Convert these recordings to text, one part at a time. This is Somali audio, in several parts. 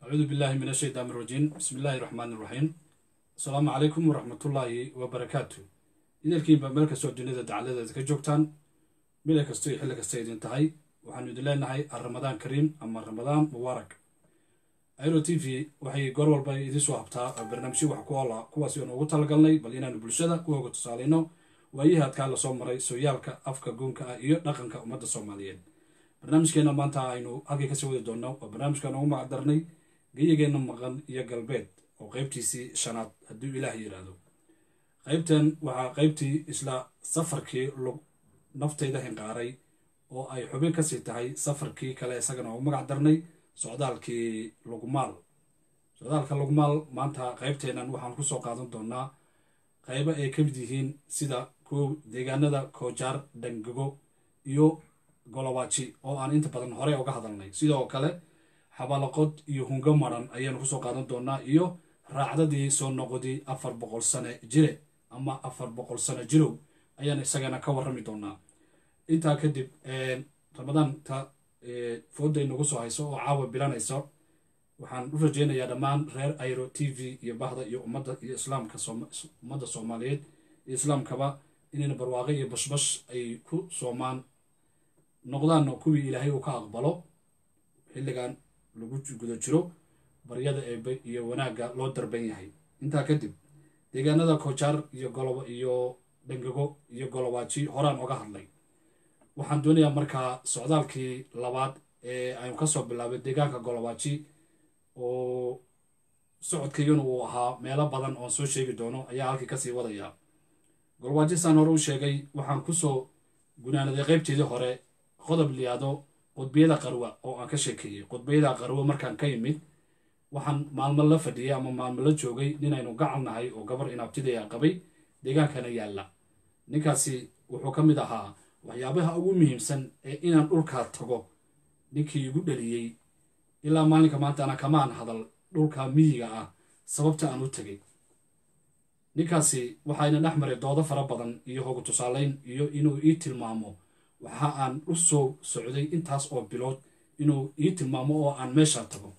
acuudu billahi min ashaytaan irajiim bismi illaahi raxmaan iraxiim asalaamu calaykum waraxmatullaahi wabarakaatu idarkiinba meel kastoo duniyada dacaladeeda ka joogtaan mila kasto iyo xilli kasta idin tahay waxaanu idin leenahay aramadaan kariim ama ramadaan mubaarak airo t v waxay goor walba idiin soo habtaa barnaamijyo wax ku oola kuwaasi oonu ugu talagalnay bal inaanu bulshada ku hoga tusaalayno waayihii adkaa lasoo maray sooyaalka afka goonka ah iyo dhaqanka ummadda soomaaliyeed barnaamijkeena maanta aynu halkii kasii wadi doonno waa barnaamijkan ugu magacdarnay geyigeenna maqan iyo galbeed oo qeybtiisii shanaad hadduu ilaah yidhaahdo qeybtan waxaa qeybtii isla safarkii lug naftayda hinqaaray oo ay xubin kasii tahay safarkii kale isagana ugu magac darnay socdaalkii lugmaal socdaalka lugmaal maanta qeybteennan waxaan kusoo qaadan doonaa qeybo ay ka mid yihiin sida kow deegaanada koojaar dhangago iyo golobaaji oo aan inta badan horey uga hadalnay sidoo kale xabalaqod iyo hungo maran ayaanu kusoo qaadan doonaa iyo raacdadii soo noqodii afar boqol sane jire ama afar boqol sano jirow ayaan isagana ka warrami doonaa intaa kadib ramadaanta fooday nagu soo hayso oo caawa bilanayso waxaan u rajeynayaa dhammaan reer airo t v iyo bahda iyo ummadda iyo islaamka ummadda soomaaliyeed iyo islaamkaba inayna barwaaqo iyo bashbash ay ku soomaan noqdaanna kuwii ilaahay uu ka aqbalo xilligan lagu guda jiro baryada eebe iyo wanaagga loo darban yahay intaa kadib deegaanada koojaar iyo golobo iyo dhangago iyo golobaaji horaan oga hadlay waxaan doonayaa markaa socdaalkii labaad ee aynu kasoo bilaabay deegaanka golobaaji oo socodkaygana uu ahaa meelo badan oon soo sheegi doono ayaa halkii kasii wadaya golobaaji saan hore u sheegay waxaan kusoo gunaanaday qeybteedii hore qodob liyaado qudbiyada qarwa oo aan ka sheekeeyey qudbiyada qarwo markaan ka yimid waxaan maalmo la fadhiyay ama maalmo la joogay ninaynu gacal nahay oo gabar inaabtidaya qabay deegaankana yaalla ninkaasi wuxuu ka mid ahaa waxyaabaha ugu muhiimsan ee inaan dhulkaa tago ninkii igu dhaliyey ilaa maalinka maantaana kamaan hadal dhulka miyiga ah sababta aan u tegay ninkaasi waxayna dhex maray doodo fara badan iyo hogu tusaalayn iyo inuu ii tilmaamo waxa aan u soo socday intaas oo bilood inuu ii tilmaamo oo aan meesha tago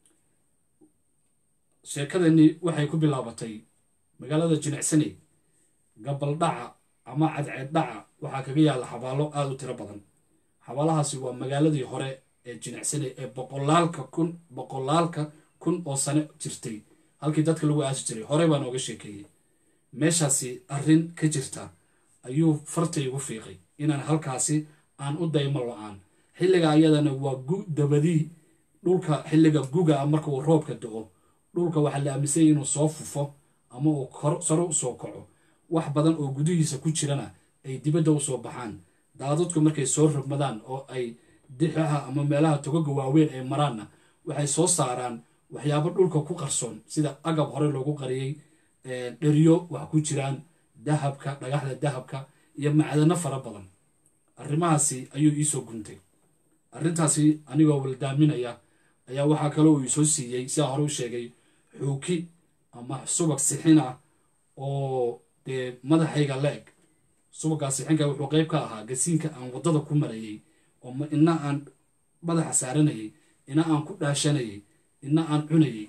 sheekadani waxay ku bilaabatay magaalada jinicsaney gabaldhaca ama cadceed dhaca waxaa kaga yaalla xabaalo aada u tiro badan xabaalahaasi waa magaaladii hore ee jinicsaney ee boqolaalka kun boqolaalka kun oo sano jirtay halkii dadka lagu aasi jiray horey baan ooga sheekeeyey meeshaasi arrin ka jirta ayuu farta igu fiiqay inaan halkaasi aan u daymo lo-aan xilliga ayadana waa gu dabadii dhulka xilliga guga ah marka uu roobka do-o dhulka waxaa la aaminsanyay inuu soo fufo ama uu saro usoo kaco wax badan oo gudihiisa ku jirana ay dibadda usoo baxaan daadadku markay soo rogmadaan oo ay dixaha ama meelaha togoga waaweyn ay maraanna waxay soo saaraan waxyaabo dhulka ku qarsoon sida agab hore loogu qariyey dheryo wax ku jiraan dahabka dhagaxda dahabka iyo macdano fara badan arrimahaasi ayuu iisoo guntay arrintaasi anigoo waldaaminaya ayaa waxaa kaloo uu isoo siiyey sidaa hore u sheegay xuuki ama subag sixin ah oo dee madaxayga la-eg subaggaa sixinka wuxuu qeyb ka ahaa gasiinka aan waddada ku marayey oo ina aan madaxa saaranayay ina aan ku dhaashanayay ina aan cunayay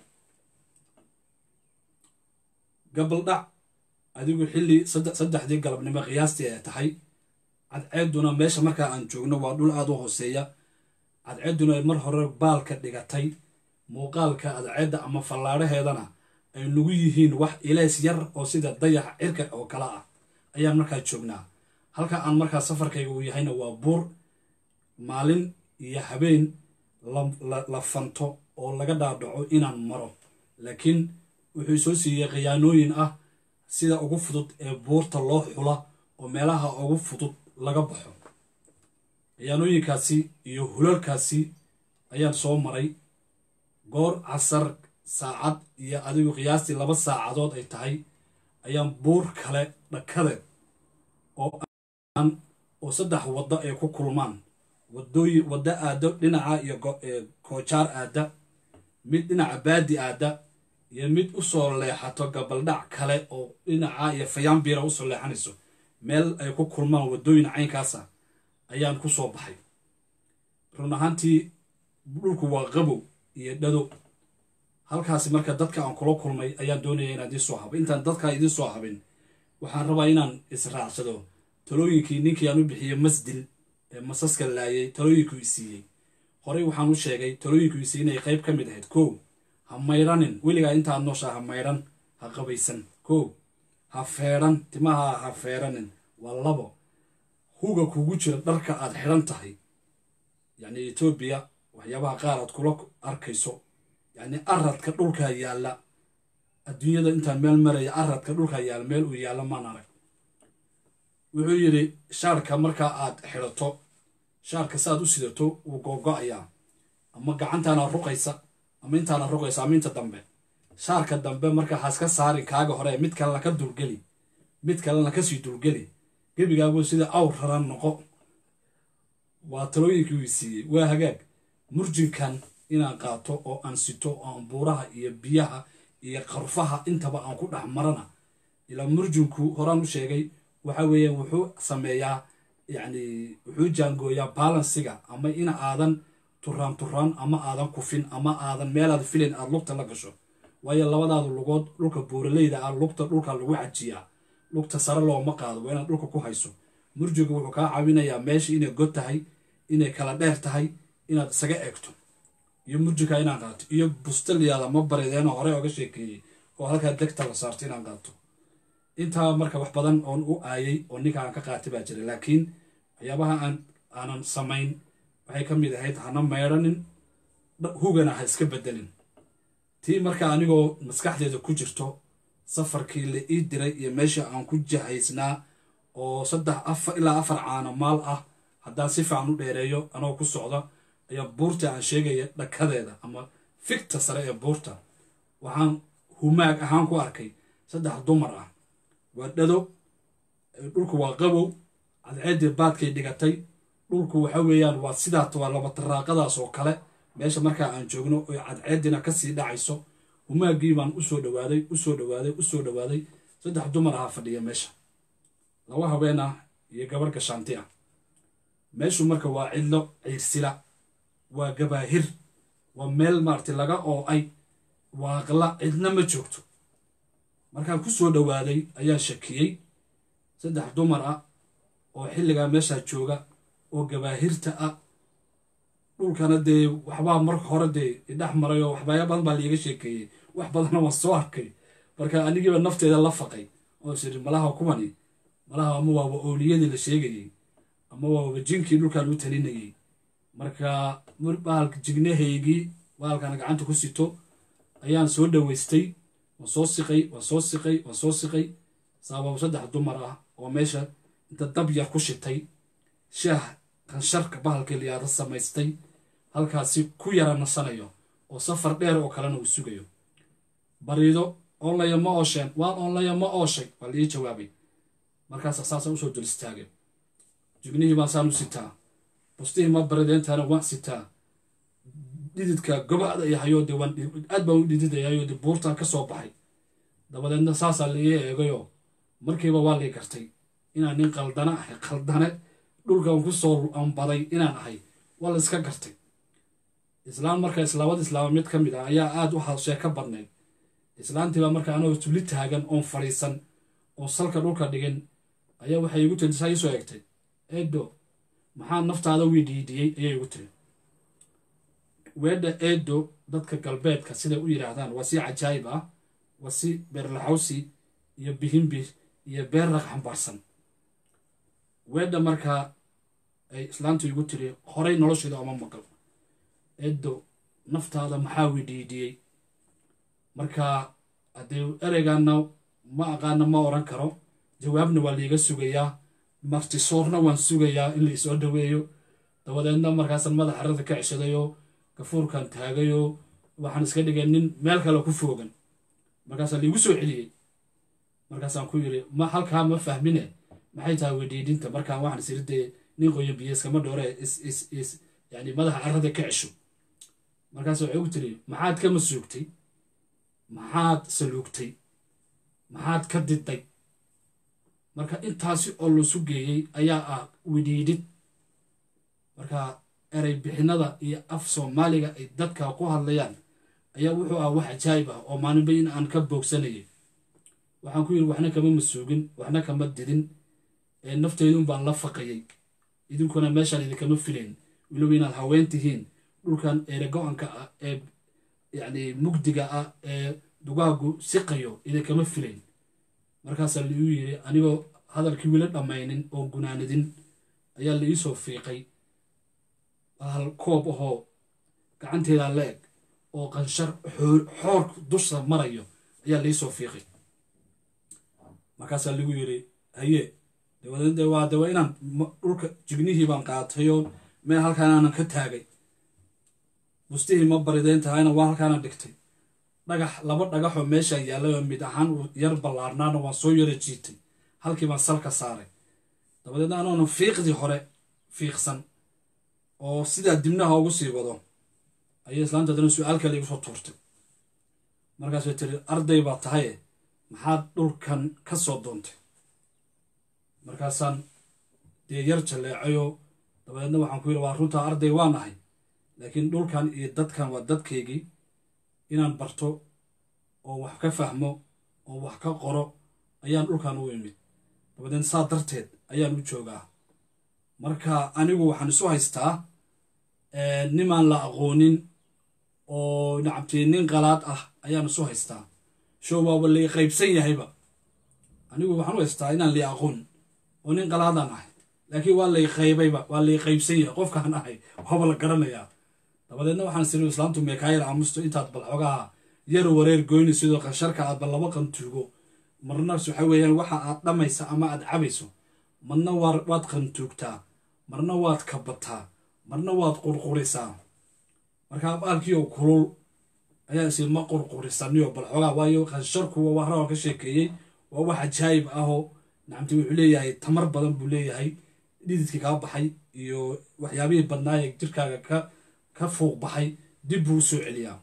gabaldhac adigu xilli saddexdii galabnimo qiyaastii ay tahay cadceedduna meesha markaa aan joogno waa dhul aada u hooseeya cadceedduna ay mar hore baalka dhigatay muuqaalka cadceedda ama fallaadhaheedana ay nagu yihiin wax ilays yar oo sida dayaxa cirka oo kale ah ayaan markaa joognaa halka aan markaa safarkayga uu yahayna waa buur maalin iyo habeen la fanto oo laga dhaadhaco inaan maro laakiin wuxuu soo siiyey khiyaanooyin ah sida ugu fudud ee buurta loo xula oo meelaha ugu fudud laga baxo khiyaanooyinkaasi iyo hulalkaasi ayaan soo maray goor casar saacad iyo adigu qiyaastii laba saacadood ay tahay ayaan buur kale dhakadeed oo saddex waddo ay ku kulmaan wadooyin waddo aado dhinaca iyo koojaar aada mid dhinaca baadi aada iyo mid usoo leexato gabaldhac kale oo dhinaca iyo fayaanbiira usoo leexanayso meel ay ku kulmaan waddooyin caynkaasa ayaan ku soo baxay run ahaantii dhulku waa qabow iyo dhado halkaasi marka dadka aan kula kulmay ayaan doonaya inaan idiin soo habo intaan dadkaa idiin soo habin waxaan rabaa inaan israacsado talooyinkii ninkii aan u bixiyey masdil ee masaska laayay talooyinkuu isiiyey horey waxaan u sheegay talooyinkuu isiiyey inay qayb ka mid ahayd kow ha mayranin weligaa intaad nooshaa ha mayran ha qabaysan kow ha feedhan timaha ha feedhanin waa labo huga kugu jira dharka aad xidhan tahay yacni etoobiya waxyaabaha qaar aad kula arkayso yacni aradka dhulkaa yaalla adduunyada intaan meel maraya aradka dhulkaa yaalla meel uu yaalla maan arag wuxuu yidhi shaarka markaa aad xidhato shaarka saaad u sidato wuu googo-ayaa ama gacantaana ruqaysa ama intaana ruqaysa ama inta dambe shaarka dambe markaa haska saarin kaaga hore mid kalena ka dulgeli mid kalena kasii dulgeli gebigaabuu sida awr raran noqo waa talooyinkii uu siiyey waa hagaag murjinkan inaan qaato oo aan sito oo aan buuraha iyo biyaha iyo qarfaha intaba aan ku dhex marana ilaa murjinku horaan u sheegay waxa weeyaan wuxuu sameeyaa yacni wuxuu jaangooyaa balansiga ama in aadan turaan turaan ama aadan kufin ama aadan meelaad filin aad lugta la gasho waayo labadaada lugood dhulka buuraleyda ah lugta dhulka lagu cajiyaa lugta sare looma qaado waa inaad dhulka ku hayso murjigu wuxuu kaa caawinayaa meesha inay god tahay inay kala dheer tahay inaad isaga eegto iyo murjika inaan qaato iyo bustaliyaada ma barideeno hore oga sheekeeyey oo halkaa degta la saarto inaan qaato intaa marka wax badan oon u aayay oo ninka aan ka qaatay baa jira laakiin waxyaabaha aan aanan samayn waxay ka mid ahayd hana meydhanin hugana ha iska bedelin tii marka anigoo maskaxdeeda ku jirto safarkii la ii diray iyo meesha aan ku jahaysnaa oo saddex afar ilaa afar caano maal ah haddaan si fiican u dheereeyo anoo ku socda ayaa buurta aan sheegaya dhakadeeda ama figta sare ee buurta waxaan humaag ahaan ku arkay saddex dumar ah waa dhado dhulku waa qabow cadceeddii baadkay dhigatay dhulku waxa weeyaan waa sidaat waa laba taraaqadaas oo kale meesha markaa aan joogno oy cadceeddina kasii dhacayso humaaggii baan usoo dhawaaday usoo dhawaaday usoo dhawaaday saddex dumar ahaa fadhiya meesha laba haween ah iyo gabar gashaanti ah meeshu marka waa cidlo ciirsila waa gabaahir waa meel maaragtay laga oo-ay waaqla cidna ma joogto markaan ku soo dhowaaday ayaan shakiyey saddex dumar ah oo xilligaa meeshaa jooga oo gabaahirta ah dhulkana dee waxbaa marka hore dee idhex maray oo waxbaaya badan baa liiga sheekeeyey wax badanna waan soo arkay marka anigiiba nafteeda la faqay oo siri malaha kuwani malaha ama waaba ooliyadii la sheegayey ama waaba jinkii dhulkaan u talinayey marka bahalka jignahaygii bahalkana gacanta ku sito ayaan soo dhaweystay waan soo siqay waan soo siqay waan soo siqay sababa saddex dumar ah oo meesha inta dab yar ku shitay shaah qansharka bahalkii liyaada samaystay halkaasi ku yara nasanayo oo safar dheer oo kalena uu sugayo bariido oonlaya ma oosheen waan oonlaya ma ooshay waa laii jawaabay markaasa saasaan usoo dul istaagay jignihii baan saan u sitaa bustihii ma barideentaana waan sitaa dhididka gobada iyo hayoode waan aad baan u dhididayayode buurtaan ka soo baxay dabadeedna saasaa laii eegayoo markiiba waa lii gartay inaan nin qaldana ahay qaldane dhulkan ku soo ambaday inaan ahay waa la iska gartay islaam marka islaamada islaama mid ka mid ah ayaa aad u sheeko badnayd islaantiibaa marka anagoo tuli taagan oon fadhiisan oon salka dhulka dhigin ayaa waxay igu tiri saa iisoo egtay eedo maxaa naftaada widhiidhiyey ayay igu tiri weedha eedo dadka galbeedka siday u yidhaahdaan waa si cajaayib ah waa si beerlaxawsi iyo bihinbih iyo beer raq xambaarsan weedha markaa ay islaantu igu tiri horay nolosheeda oma maqal eedo naftaada maxaa widhiidhiyey marka haddee ereygaana ma aqaana ma oran karo jawaabna waa liiga sugayaa martisoorna waan sugayaa in laisoo dhaweeyo dabadeedna markaasaan madax arada ka ceshadayo gafuurkan taagayo waxaan iska dhigay nin meel kale ku foogan markaasaa liigu soo celiyey markaasaan ku yiri ma halkaa ma fahmine maxay tahay wedhiidhinta markaan waxaan isiri dee nin qoyo biyeeskama dhoore is is is yani madaxa carrada ka cesho markaas waxay ugu tiri maxaad ka masuugtay maxaad saluugtay maxaad ka diday marka intaasi oo lasu geeyey ayaa ah widhiidhid marka erey bixinada iyo af soomaaliga ay dadka ku hadlayaan ayaa wuxuu ah wax cajaayib ah oo maalinba in aan ka boogsanayay waxaan ku yidhi waxna kama masuugin waxna kama didin nafteydun baan la faqayay idinkuna meeshaan idinkama filayn weliba inaad haween tihiin dhulkan erego-anka ah ee yacni mugdiga ah ee dugaagu siqayo idinkama filayn markaasaa laiu yidhi anigoo hadalkii wila dhammaynin oo gunaanadin ayaa la iisoo fiiqay hal koob ahoo gacanteeda la eg oo qanshar xoor dusha marayo ayaa laiisoo fiiqay markaasaa lagu yidhi haye dabadeed waa de waa inaan dhulka jignihii baan qaatayoo meel halkaanaanan ka taagay bustihii ma baridayn tahayna waa halkaana dhigtay dhagax laba dhagaxoo meeshaan yaallayoo mid ahaan uu yar ballaarnaana waan soo yara jiitay halkii baan salka saaray dabadeedna anoonan fiiqdii hore fiiqsan oo sidaa dibnaha ugu sii wado ayay islaanta haddana su-aal kale igu soo tuurtay markaasay tiri arday baa tahaye maxaad dhulkan ka soo doontay markaasaan dee yar jalleecayoo dabadeedna waxaan ku yidhi waa runtaa arday waa nahay laakiin dhulkan iyo dadkan waa dadkaygii inaan barto oo wax ka fahmo oo wax ka qoro ayaan dhulkan u imid dabadeed saa darteed ayaan u joogaa marka anigu waxaan isu haystaa nimaan la aqoonin oo nacabtii nin qalaad ah ayaan isu haystaa show waaba lai qaybsan yahayba anigu waxaan u haystaa inaan lai aqoon oo nin qalaadaan ahay laakiin waa lay qaybayba waa lay qaybsan yahay qofkaan ahay waaba la garanayaa dabadeedna waxaan siri islaamtu meekaayar aamusto intaad bal xogaha yar wareer goyni sidoo qansharka aad bal laba qantuugo marna waxa weeyaan waxa aad dhammaysa ama aad cabayso marna waad qantuugtaa marna waad kabataa marna waad qurqurisaa markaa baalkiioo kulul ayaa isi ma qurqurisaniyo bal xogaa waayo qansharku waa waxra ka sheekeeyey waa wax cajaayib ahoo nacamti wuxuu leeyahay tamar badan buu leeyahay dhididkii kaa baxay iyo waxyaabihii badnaaye jirkaaga ka ka fuuq baxay dib buu usoo celiyaa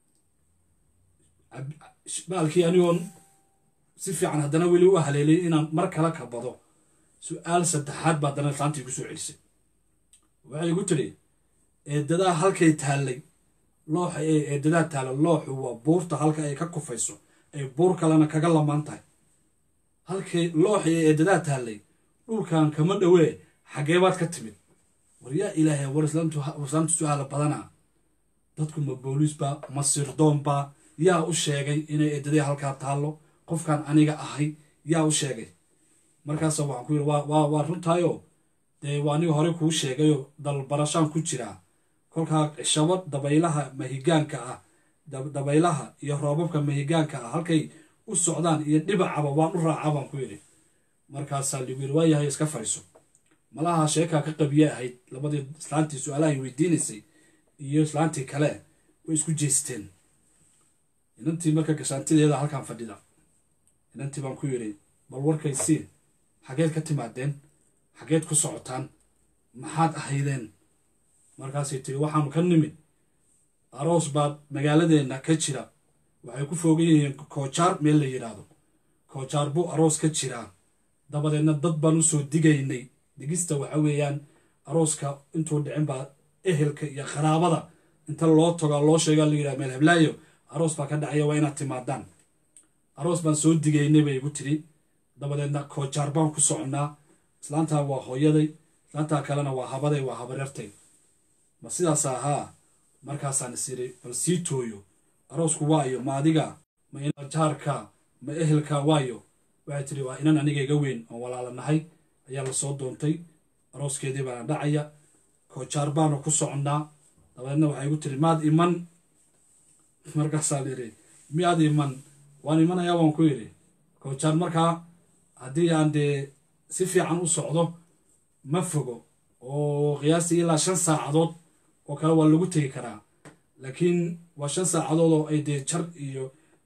baalkii anigoon si fiican haddana weli u haleelay inaan mar kala kabado su-aal saddexaad baa haddana islaantii ku soo celisay waxay igu tiri eedadaa halkay taallay looxa ee eedadaa taalla looxu waa buurta halka ay ka kufayso ay buur kalena kaga lamaan tahay halkay looxa ee eedadaa taallay dhulkan kama dhowee xaggee baad ka timid war yaa ilaahay war islaamtu su-aala badanaa dadku ma booliisba ma sirdoonba yaa u sheegay inay eedadii halkaa taallo qofkan aniga ahay yaa u sheegay markaasa waxaan ku yidhi waa runtaayoo dee waa aniga hore kuu sheegayoo dalbarashaan ku jiraa kolkaa cishabo dabaylaha mahigaanka ah dabaylaha iyo roobabka mahigaanka ah halkay u socdaan iyo dhibacaba waan u raacaa baan ku yidhi markaasaa ligu yidhi waa yahay iska fadhiiso malaha sheekaa ka qabiye ahayd labadii islaantii su-aalahay weydiinaysay iyo islaantii kale way isku jeesteen inantii marka gashaantideeda halkaan fadhida inantii baan ku yidhi bal warkaysii xageed ka timaadeen xageed ku socotaan maxaad ahaydeen markaasay tiri waxaanu ka nimid aroos baad magaaladeenna ka jira waxay ku foogan yihiin koojaar meel la yidhaahdo koojaar buu aroos ka jiraa dabadeedna dad baan usoo digaynay digista waxa weeyaan arooska intuu dhicin baa ehelka iyo qaraabada inta loo tago loo sheega la yidhaha meel heblaayo aroos baa ka dhacaya waa inaad timaadaan aroos baan soo digaynay bay igu tiri dabadeedna koojaar baan ku soconnaa islaantaa waa hooyaday islaantaa kalena waa habaday waa habareertay ma sidaas ahaa markaasaan is yidhi bal sii tooyo aroosku waayo ma adiga ma inajaarka ma ehelka waayo waxay tiri waa inan aniga iga weyn oo walaalanahay ayaa lasoo doontay arooskeedii baana dhacaya koojaar baanu ku soconnaa dabadeedna waxay igu tiri maad iman markaasaan yidhi miyaad iman waan imanayaa waan ku yidhi koojaar markaa haddii aan dee si fiican u socdo ma fogo oo qiyaastii ilaa shan saacadood oo kale waa lagu tegi karaa laakiin waa shan saacadood oo ay dee jar iyo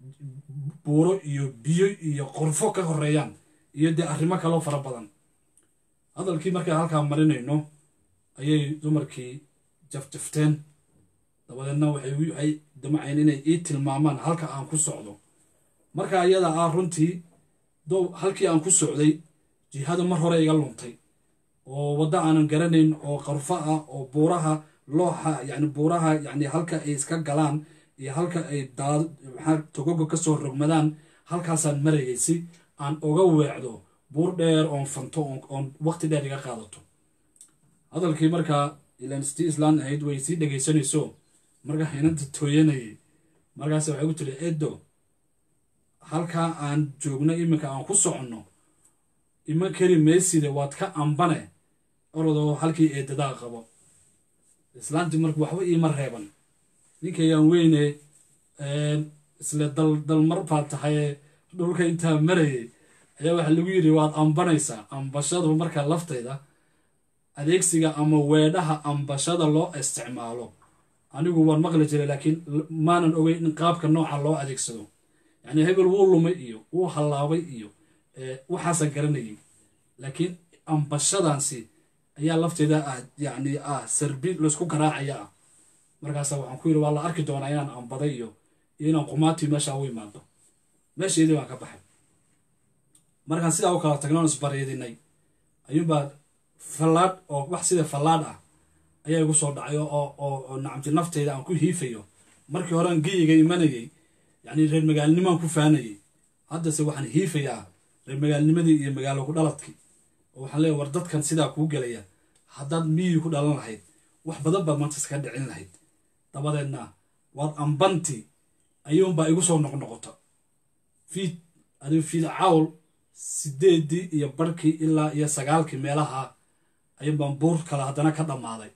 buuro iyo biyo iyo qorfo ka horeeyaan iyo dee arrimo kaloo fara badan hadalkii markaan halkaa marinayno ayay dumarkii jafjafteen dabadeedna waxay damaceen inay ii tilmaamaan halka aan ku socdo marka iyada ah runtii dow halkii aan ku socday jihada mar hore iga luntay oo waddo aanan garanayn oo qarfo ah oo buuraha looxa yacni buuraha yacni halka ay iska galaan iyo halka ay daad maxaa togoga kasoo rogmadaan halkaasaan marayay si aan uga weecdo buur dheer oon fanto oon waqti dheer iga qaadato hadalkii markaa ilaan stii islaan ahayd way sii dhegaysanayso markaa inanta tooyanayay markaas waxay ku tiri edo halkaa aan joogno iminka aan ku soconno ima keli mayside waad ka ambane orodoo halkii eedadaa qabo islaantii marka waxba iima reeban ninkayaan weyne isle dal dalmar baa tahaye dhulka intaa marayay ayaa waxaa lagu yidhi waad ambanaysaa ambashadu marka laftayda adeegsiga ama weedhaha ambashada loo isticmaalo anigu waan maqli jiray laakiin maanan ogeyn in qaabka nooca loo adeegsado yacni hebel wuu lumay iyo wuu hallaabay iyo waxaasaan garanayay laakiin ambashadaansi ayaa lafteeda ah yacni ah sarbi laysku garaacaya ah markaasa waxaan ku yidhi waa la arki doonaa inaan ambaday iyo iyo inaan qumaatii meesha u imaado meesheedii baan ka baxay markaan sidaa u kala tagnoon isbareedinay ayuunbaa fallaadh oo wax sida fallaadh ah ayaa igu soo dhacay oo oo nacamti nafteyda aan ku hiifayo markii horean geyiga imanayay yacni reer magaalnimaan ku faanayay haddase waxaan hiifayaa reer magaalnimadii iyo magaalo ku dhaladkii oo waxaan leeyahy war dadkan sidaa kuu gelaya haddaad miyii ku dhalan lahayd wax badan baad maanta iskaga dhicin lahayd dabadeedna waad ambanti ayuunbaa igu soo noqnoqota fiid adigu fiid cawl sideedii iyo barhkii ilaa iyo sagaalkii meelaha ayuunbaan buur kale haddana ka dhammaaday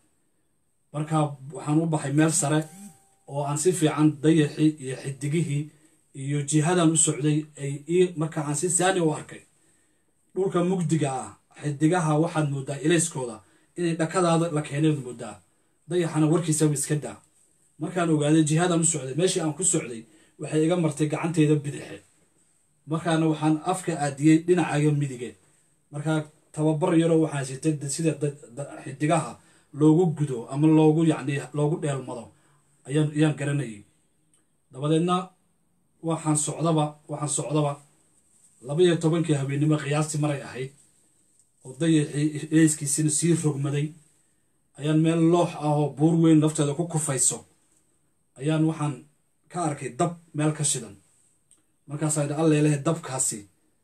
markaa waxaan u baxay meel sare oo aan si fiican dayaxii iyo xidigihii iyo jihadan u socday ay ii markaa aan si saani u arkay dhulka mugdiga ah xidigaha waxaad moodaa ilayskooda inay dhakadaada la keeneed moodaa dayaxana warkiisaba iska daa markaan ogaaday jihadan u socday meeshii aan ku socday waxay iga martay gacanteyda bidixe markaana waxaan afka aadiyey dhinacaaga midige markaa tababar yaroo waxaan sitay sida xidigaha loogu gudo ama loogu yacni loogu dheelmado ayaan ayaan garanayay dabadeedna waxaan socdaba waxaan socdaba laba iyo tobankii habeennimo qiyaastii maray ahayd oo dayaxii eeyskiisina sii rogmaday ayaan meel loox ah oo buur weyn lafteeda ku kufayso ayaan waxaan ka arkay dab meel ka shidan markaasaa idhi allelehe dabkaasi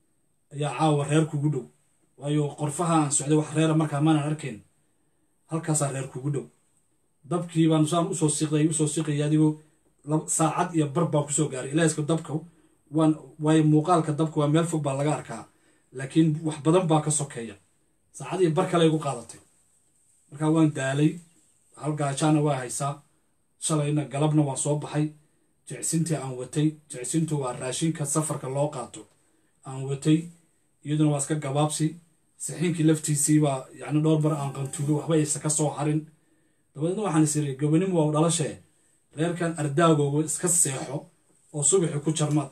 ayaa caawa reer kugu dhow waayo qorfaha aan socday wax reera markaa maanan arkayn halkaasaa reer kugu dhow dabkii baan saan usoo siqday usoo siqaya adigoo saacad iyo bar baan kusoo gaaray ilaahska dabka waan waayo muuqaalka dabka waa meel fog baa laga arkaa laakiin wax badan baa ka sokeeya saacad iyo bar kale igu qaadatay markaa waan daalay hal gaajaana waa haysaa shalayna galabna waan soo baxay jecsintii aan watay jecsintu waa raashinka safarka loo qaato aan watay iyaduna waa iska gabaabsi saxiinkii laftiisii baa yacni dhowr bar aan qantuugo waxba aysa ka soo harin dabadeedna waxaan is iri gobanimo waa u dhalashee reerkan ardaagooga iska seexo oo subaxi ku jarmaad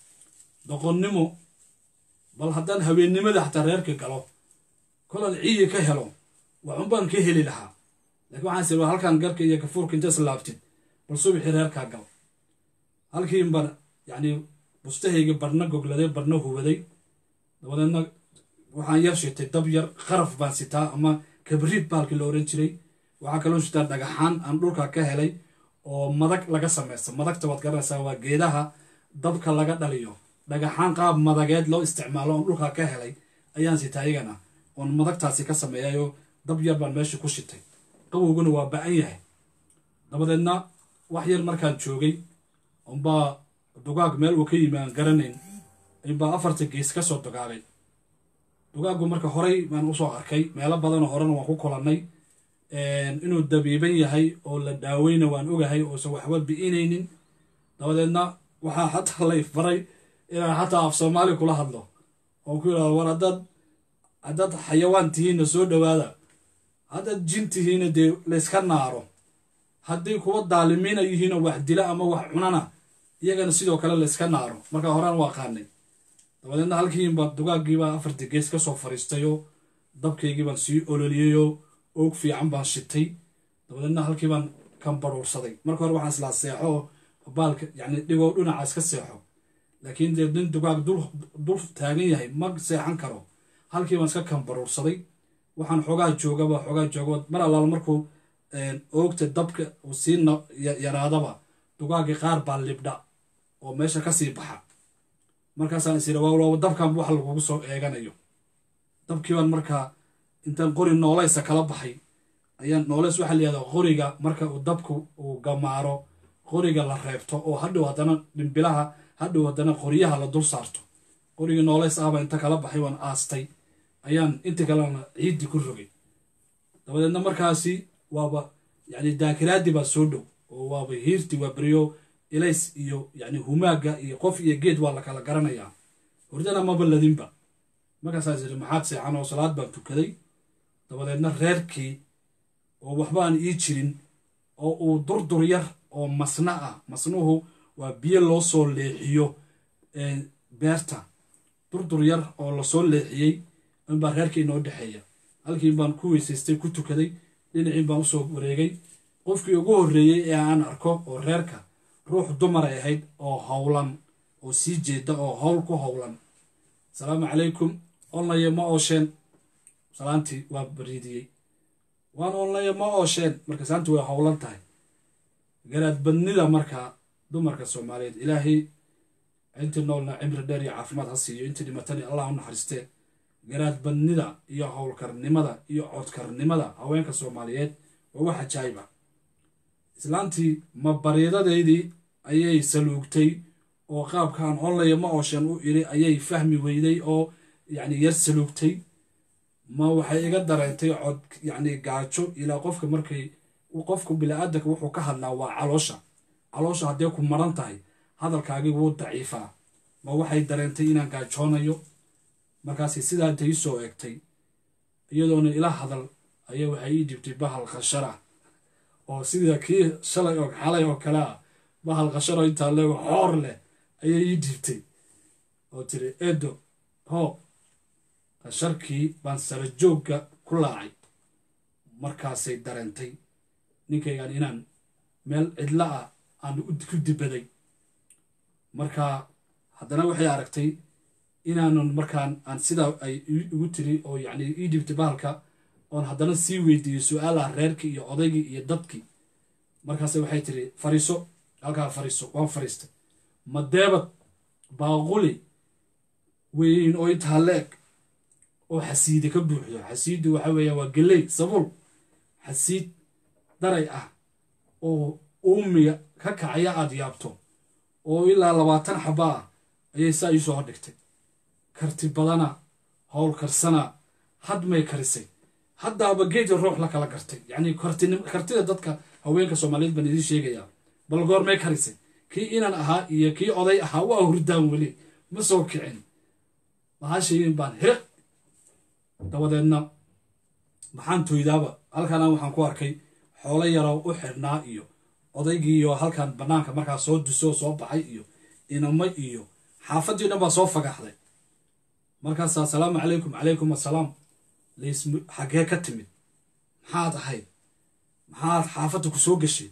doqonnimo bal haddaan habeennimada xataa reerka galo kolaad ciyi ka helo waxunbaan ka heli lahaa laakiin waxaan is iri halkan garka iyo gafuurka inta is laabtid bal subaxii reerkaa gal halkiin baan yacni bustahayga barna gogladay barna huwaday dabadeedna waxaan yar shitay dab yar qaraf baan sitaa ama kabriid baalkii la oran jiray waxaa kaloo shitaa dhagaxaan aan dhulka ka helay oo madag laga samaysta madagta waad garanaysaa waa geedaha dabka laga dhaliyo dhagaxaan qaab madageed loo isticmaalo oon dhulka ka helay ayaan sitaa iyagana oon madagtaasi ka sameeyayo dab yar baan meesha ku shitay qabowguna waa ba-an yahay dabadeedna wax yar markaan joogay unbaa dugaag meel uu ka yimi aan garanayn inbaa afarta gees ka soo dugaagay dugaaggu marka horey baan usoo arkay meelo badanoo horena waan ku kulannay inuu dabiiban yahay oo la daaweyna waan ogahay oosan waxba bi'inaynin dabadeedna waxaa xataa lay faray inaan xataa af soomaali kula hadlo oo ku yidhahdo war haddaad haddaad xayawaan tihiinna soo dhowaada haddaad jin tihiinna dee layska naaro haddii kuwa daalimiina yihiinoo wax dila ama wax cunana iyagana sidoo kale layska naaro markaa horaan waa qaanay dabadeedna halkiinbaa dugaaggiibaa afartii gees ka soo fariistayoo dabkaygii baan sii ololiyeyoo oog fiican baan shitay dabadeedna halkii baan kan baruursaday marka hore waxaan islaa seexo baalka yacni dhigoo dhinaca iska seexo laakiin dee nin dugaag dul dul taagan yahay ma seexan karo halkii baan iska kan baruursaday waxaan xoogaa joogaba xoogaa jooga mar allaala markuu oogta dabka uu sii yaraadaba dugaagii qaar baa libdha oo meesha ka sii baxa markaasaan is yidhi waa dabkan wax lagugu soo eeganayo dabkii baan markaa intaan qori noolaysa kala baxay ayaan nooleys waxaa layihahdaa qoriga marka uu dabku uu gamaaro qoriga la reebto oo hadhow haddana dhimbilaha hadhow haddana qoryaha la dul saarto qorigii nooleys ahbaa inta kala baxay waan aastay ayaan inta kalena ciiddii ku rogay dabadeedna markaasi waaba yani daakiraadii baa soo dhow oo waaba hiirti waa beryo ilays iyo yani humaaga iyo qof iyo geed waa la kala garanayaa hordana maba ladinba markaasaas yidhi maxaad seexan oo salaad baan tukaday dabadeedna reerkii oo waxba aan ii jirin oo uu durdur yar oo masna ah masnuhu waa biyo loo soo leexiyo beerta durdur yar oo lasoo leexiyey inbaa reerkii inoo dhexeeya halkiin baan ku weysaystay ku tukaday dhinaciin baan usoo wareegay qofkii ugu horreeyey ee aan arko oo reerka ruux dumaray ahayd oo howlan oo sii jeeda oo howl ku howlan asalaamu calaykum onlaye ma oosheen salaantii waa bariidiyey waan onlaye ma oosheen marka saantii way howlan tahay garaadbadnida markaa dumarka soomaaliyeed ilaahay intii noolna cimri dheer iyo caafimaad ha siiyo intii dhimatani allah u naxariistee garaadbadnida iyo howlkarnimada iyo codkarnimada haweenka soomaaliyeed waa wax ajaayiba islaantii ma bariidadeydii ayay saluugtay oo qaabkaan onlaya ma ooshan u iri ayay fahmi weyday oo yacni yar saluugtay ma waxay iga dareentay cod yacni gaajo ilaa qofka markay qofku bili-aadanka wuxuu ka hadlaa waa caloosha caloosha haddee ku maran tahay hadalkaagii wuu daciifaa ma waxay dareentay inaan gaajoonayo markaasi sidaa intay ii soo eegtay iyadoona ila hadal ayaa waxay ii dhibtay bahal khashara oo sida kii shalay oo xalay oo kale ah bahal khasharo intaa leego xoor leh ayay ii dhibtay oo tiri edo hoo khasharkii baan sara joogga ku laacay markaasay dareentay ninkaygaan inaan meel cidla ah aan ku dibaday marka haddana waxay aragtay inaanun markaan aan sidaa ay igu tiri oo yacni ii dhibtay bahalka oon haddana sii weydiiyey su-aalaha reerkii iyo odaygii iyo dadkii markaase waxay tiri fariiso halkaa fariiso waan fariistay madeebad baaquli weyn oo intaa leeg oo xasiidi ka buuxdo xasiiddu waxa weeya waa geley sabuul xasiid daray ah oo uumiga ka kacaya aada yaabto oo ilaa labaatan xaba ah ayay saa ii soo hordhigtay karti badana howl karsana hadmay karisay haddaaba geedii ruux la kala gartay yacni kartida dadka haweenka soomaaliyeed baan idiin sheegayaa bal goormay karisay kii inan ahaa iyo kii oday ahaa waa hurdaan weli ma soo kicin mahashayin baan hiriq dabadeedna maxaan toydaaba halkaana waxaan ku arkay xoolo yaroo u xidhnaa iyo odaygiiyo halkan bannaanka markaa soo dusoo soo baxay iyo inamo iyo xaafadii dhan baa soo fagaxday markaasaa asalaamu calaykum calaykum assalaam lays xaggee ka timid maxaad ahayd maxaad xaafadda ku soo gashay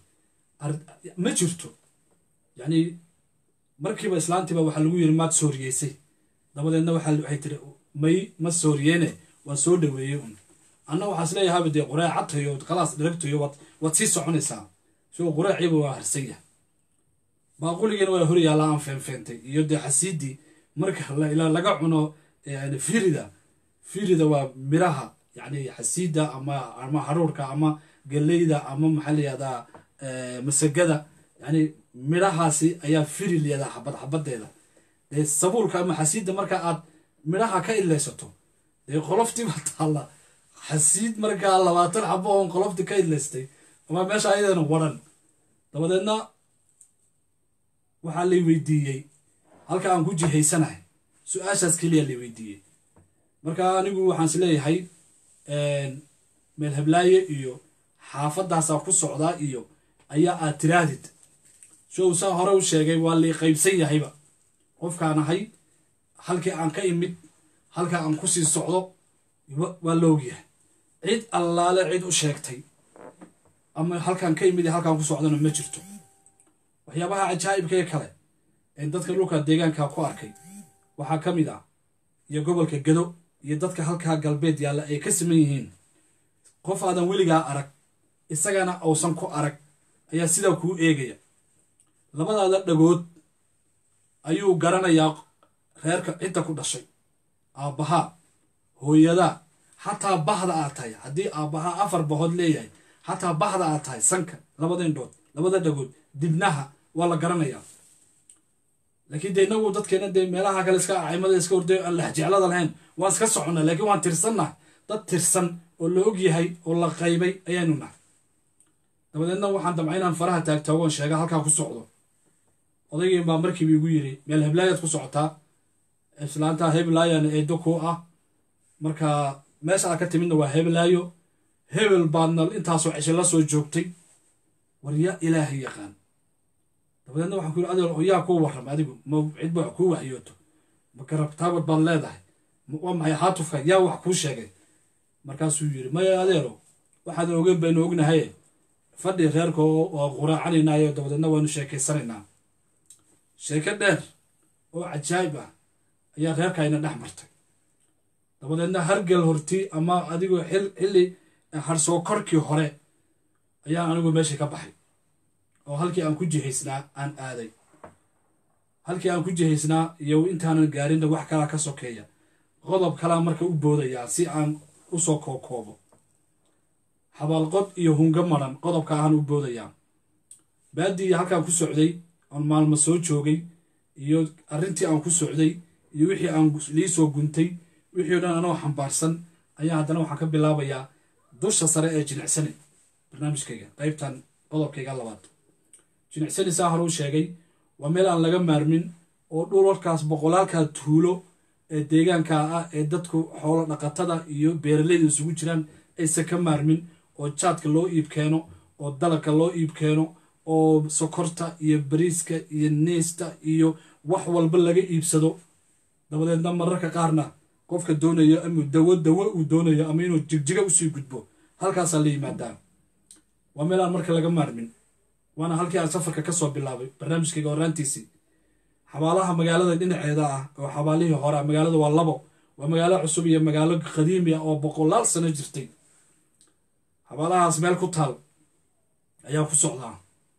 ma jirto yacni markiiba islaantiiba waxaa lagu yiri maad sooriyeysay dabadeedna waxay tiri may ma sooriyeene waan soo dhaweeyey un anna waxaa isleeyahaaba dee qureecatayo khalaas dharagtayo waad sii soconaysaa soo qureeciiba waa harsan baaquligiina waa hor yaallaa aan feenfeentay iyo dee xasiidii marka laga cuno firida firida waa miraha yani xasiida ama ama haruurka ama galeyda ama maxaa layihahdaa masagada yani midhahaasi ayaa firi layihahdaa xabad xabadeeda dee sabuulka ama xasiidda marka aad midhaha ka idlaysato dee qoloftii baa taalla xasiid markaa labaatan xabo oon qoloftii ka idlaystay ama meesha ayadana waran dabadeedna waxaa lay weydiiyey halka aan ku jihaysanahay su-aashaas keliya lay weydiiyey marka anigu waxaan is leeyahay meel heblaaye iyo xaafadaasaa ku socdaa iyo ayaa aad tiraahdid show saa hore u sheegay waa lay qaybsan yahayba qofkaan ahay halkii aan ka imid halka aan kusii socdo waa la ogyahay cid allaale cid u sheegtay ama halkaan ka imid halkaan ku socdana ma jirto waxyaabaha cajaa'ibka ee kale ee dadka dhulka deegaanka ku arkay waxaa ka mid ah iyo gobolka gado iyo dadka halkaa galbeed yaalla ay ka siman yihiin qof aadan weligaa arag isagana uusan ku arag ayaa sidaa kuu eegaya labadaada dhagood ayuu garanayaa reerka cidda ku dhashay aabbahaa hooyadaa xataa bahda aad tahay haddii aabbahaa afar bahood leeyahay xataa bahda aad tahay sanka labada indhood labada dhagood dibnaha waa la garanayaa laakiin dee inagu dadkeena dee meelaha kale iska acimada iska horday aan lexjeclada lahayn waan iska soconnaa laakiin waan tirsannahay dad tirsan oo la og yahay oo la qaybay ayaanu nahay dabadeedna waxaan damca inaan faraha taagtaagoon sheega halkaa ku socdo odaygii baa markiiba igu yiri meel heblaayaad ku socotaa islaanta heblaayana eedo kuu ah marka meesha aad ka timidna waa heblaayo hebel baadna intaasoo cisho la soo joogtay war yaa ilaahay yaqaan dabadeedna waxaan ku yiri adeer oo yaa kuu warram adigu ma cidba wax kuu waxyooto ma garabtaabad baad leedahay waa maxay haatufka yaa wax kuu sheegay markaasuu yiri maya adeero waxaadan ogeyn baynu ognahay fadhi reerka waa quraacanaynaayo dabadeedna waanu sheekaysanaynaa sheeko dheer oo cajaayib ah ayaa reerkayna dhex martay dabadeedna hargel horti ama adigoo xilli harsoo korkii hore ayaan anigu meeshii ka baxay oo halkii aan ku jihaysnaa aan aaday halkii aan ku jihaysnaa iyo intaanan gaarinna wax kalaa ka sokeeya qodob kalaa marka u boodayaa si aan u soo kookoobo xabaalqod iyo hunga maran qodobka ahaan u boodayaa baadii halkaan ku socday oon maalmo soo joogay iyo arrintii aan ku socday iyo wixii aan lii soo guntay wixii o dhan anoo xambaarsan ayaa haddana waxaan ka bilaabayaa dusha sare ee jinicsani barnaamijkayga qaybtan qodobkayga labaad jinicsani saa hore u sheegay waa meel aan laga maarmin oo dhulalkaas boqolaalkaa tuulo ee deegaanka ah ee dadku xoolo dhaqatada iyo beeralayda isugu jiraan aysan ka maarmin oo jaadka loo iib keeno oo dalabka loo iib keeno oo sokorta iyo bariiska iyo neesta iyo wax walba laga iibsado dabadeedna mararka qaarna qofka doonayo ama dawo dawo uu doonayo ama inuu jigjiga usii gudbo halkaasaa la yimaadaa waa meel aan marka laga maarmin waana halkii aan safarka ka soo bilaabay barnaamijkayga horaantiisii xabaalaha magaalada dhinaceeda ah oo xabaalihii hore magaalada waa labo waa magaalo cusub iyo magaalo qadiimi ah oo boqolaal sano jirtay xabaalahaas meel ku taal ayaa ku socdaa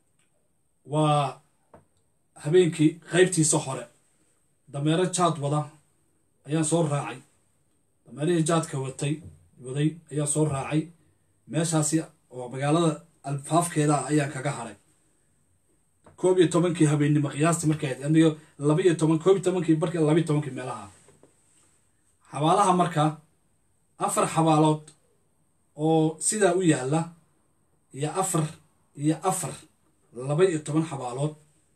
waa habeenkii qaybtiisa hore dameero jaad wada ayaan soo raacay dameerihii jaadka watay waday ayaan soo raacay meeshaasi oo magaalada alfaafkeeda ah ayaan kaga haray koob iyo tobankii habeennimo qiyaastii markay ahayd anigo laba iyo toban koob iyo tobankii barka laba iyo tobankii meelaha xabaalaha marka afar xabaalood oo sidaa u yaalla iyo afar iyo afar laba iyo toban xabaalood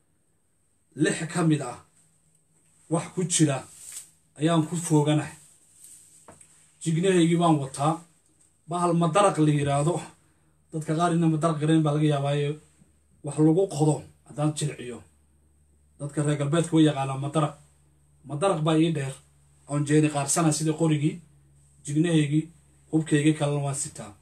lix ka mid ah wax ku jira ayaan ku fooganahay jignahaygii baan wataa bahal madaraq la yiraahdo dadka qaar ina madaraq garayn baa laga yaabaayo wax lagu qodo haddaan jilciyo dadka reer galbeedka way yaqaanaa madaraq madaraq baa ii dheer oon jeeni qaarsana sidii qorigii jignahaygii hubkaygii kalena waan sitaa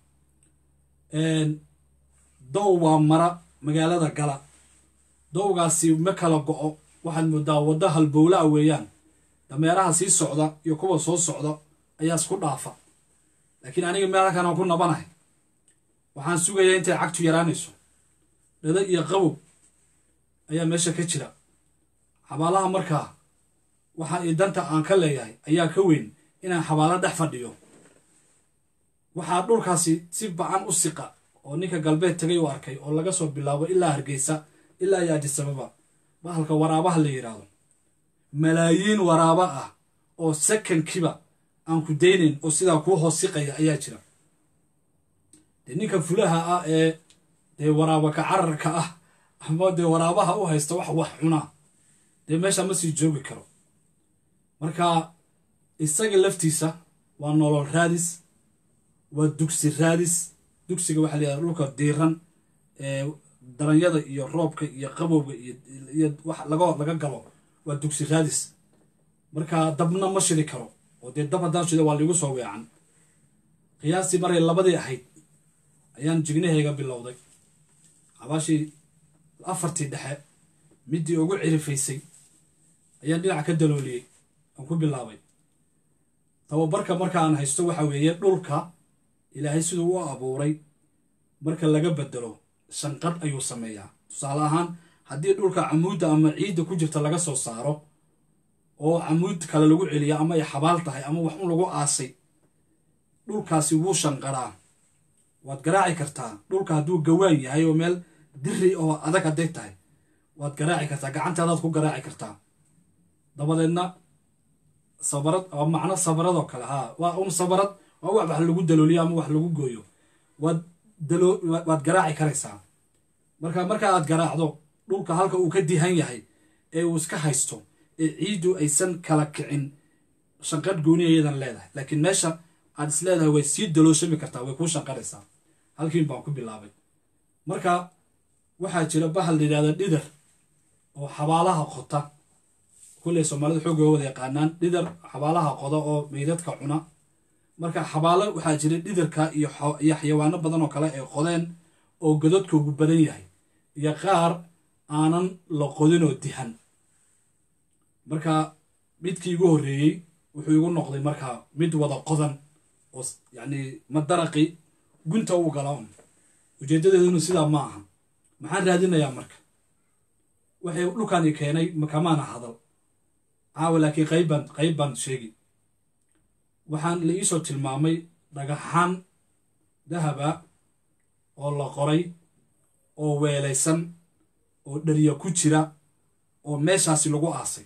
dow waa mara magaalada gala dowgaasi ma kala go-o waxaad moodaa waddo halbowla a weeyaan dameeraha sii socda iyo kuwa soo socda ayaa isku dhaafa laakiin aniga meel halkan aan ku nabanahay waxaan sugayaa intay cagtu yaraanayso dhado iyo qabow ayaa meesha ka jira xabaalaha markaa waxaa ii danta aan ka leeyahay ayaa ka weyn inaan xabaalo dhex fadhiyo waxaa dhulkaasi si bacan u siqa oo ninka galbeed tagay u arkay oo laga soo bilaabo ilaa hargeysa ilaa iyo adisababa bahalka waraabaha la yidhaahdo malaayiin waraaba ah oo sakankiba aan ku daynayn oo sidaa kuu hoos siqaya ayaa jira dee ninka fulaha ah ee dee waraabaka cararka ah ama dee waraabaha u haysta wax wax cunaa dee meesha ma sii joogi karo marka isaga laftiisa waa nolol raadis waa dugsi raadis dugsiga waxaa layihahda dhulka diiran ee daranyada iyo roobka iyo qabowga iyo wax laga laga galo waa dugsi raadis marka dabna ma shiri karo oo dee dab haddaan shida waa liigu soo weecan qiyaastii maray labadii ahayd ayaan jignahayga bilowday xabaashii afartii dhexe midii ugu cirifaysay ayaan dhinaca ka dalooliyey aan ku bilaabay tababarka marka aan haysto waxa weeye dhulka ilaahay siduu u abuuray marka laga bedelo shanqadh ayuu sameeyaa tusaale ahaan haddii dhulka camuudda ama ciidda ku jirta laga soo saaro oo camuud kale lagu celiya ama ay xabaal tahay ama wax un lagu aasay dhulkaasi wuu shanqaraa waad garaaci kartaa dhulka hadduu gawaan yahay oo meel diri oo adag hadday tahay waad garaaci kartaa gacantaadaad ku garaaci kartaa dabadeedna sabarad waa macno sabaradoo kale haa waa un sabarad waa wax wax lagu dalooliyo ama wax lagu gooyo waad dalo waad garaaci karaysaa marka marka aad garaacdo dhulka halka uu ka dihan yahay ee uu iska haysto ee ciiddu aysan kala kicin shanqadh gooniya iyadan leedahay laakiin meesha aad is leedahay way sii dalooshami kartaa way kuu shanqaraysaa halkiin baan ku bilaabay marka waxaa jira bahal la yidhahda dhidar oo xabaalaha qota kulley soomaalida xoogga wada yaqaanaan dhidar xabaalaha qoda oo meydadka cuna marka xabaalo waxaa jira dhidarka iyo iyo xayawaano badan oo kale ay qodeen oo godadkoogu badan yahay iyo qaar aanan la qodin oo dihan marka midkii igu horreeyey wuxuu igu noqday markaa mid wada qodan oo yacni madaraqi gunta u gala un ujeeddadeeduna sidaa ma aha maxaan raadinayaa marka waxay dhulkani keenay makamaana hadal caawa laakiin qaybbaan qayb baan sheegi waxaan la iisoo tilmaamay dhagaxaan dahaba oo la qoray oo weelaysan oo dhariya ku jira oo meeshaasi lagu aasay